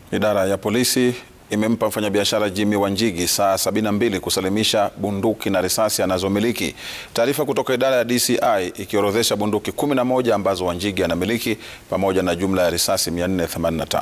Idara ya polisi imempa mfanyabiashara Jimmy Wanjigi saa 72 kusalimisha bunduki na risasi anazomiliki. Taarifa kutoka idara ya DCI ikiorodhesha bunduki 11 ambazo Wanjigi anamiliki pamoja na jumla ya risasi 485.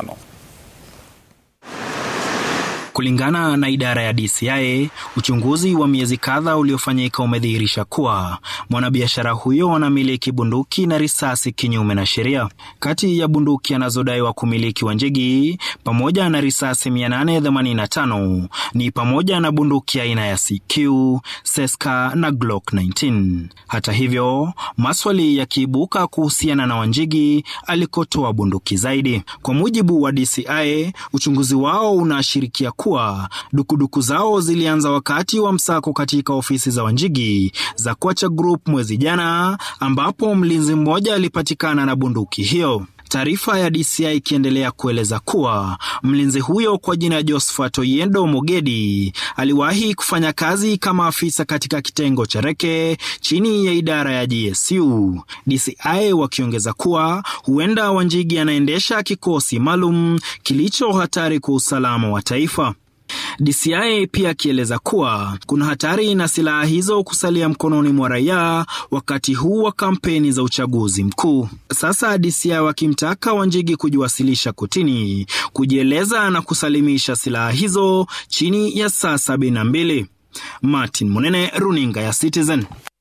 Kulingana na idara ya DCI, uchunguzi wa miezi kadhaa uliofanyika umedhihirisha kuwa mwanabiashara huyo anamiliki bunduki na risasi kinyume na sheria. Kati ya bunduki anazodaiwa kumiliki Wanjigi pamoja na risasi 885 ni pamoja na bunduki aina ya CQ, Seska na Glock 19. Hata hivyo, maswali yakiibuka kuhusiana na Wanjigi alikotoa bunduki zaidi. Kwa mujibu wa DCI, uchunguzi wao unaashirikia kuwa dukuduku zao zilianza wakati wa msako katika ofisi za Wanjigi za Kwacha Group mwezi jana, ambapo mlinzi mmoja alipatikana na bunduki hiyo. Taarifa ya DCI ikiendelea kueleza kuwa mlinzi huyo kwa jina Josephat Oyendo Mogedi aliwahi kufanya kazi kama afisa katika kitengo cha Reke chini ya idara ya GSU. DCI wakiongeza kuwa huenda Wanjigi anaendesha kikosi maalum kilicho hatari kwa usalama wa taifa. DCI pia akieleza kuwa kuna hatari na silaha hizo kusalia mkononi mwa raia wakati huu wa kampeni za uchaguzi mkuu. Sasa DCI wakimtaka Wanjigi kujiwasilisha kotini, kujieleza na kusalimisha silaha hizo chini ya saa sabini na mbili. Martin Munene, runinga ya Citizen.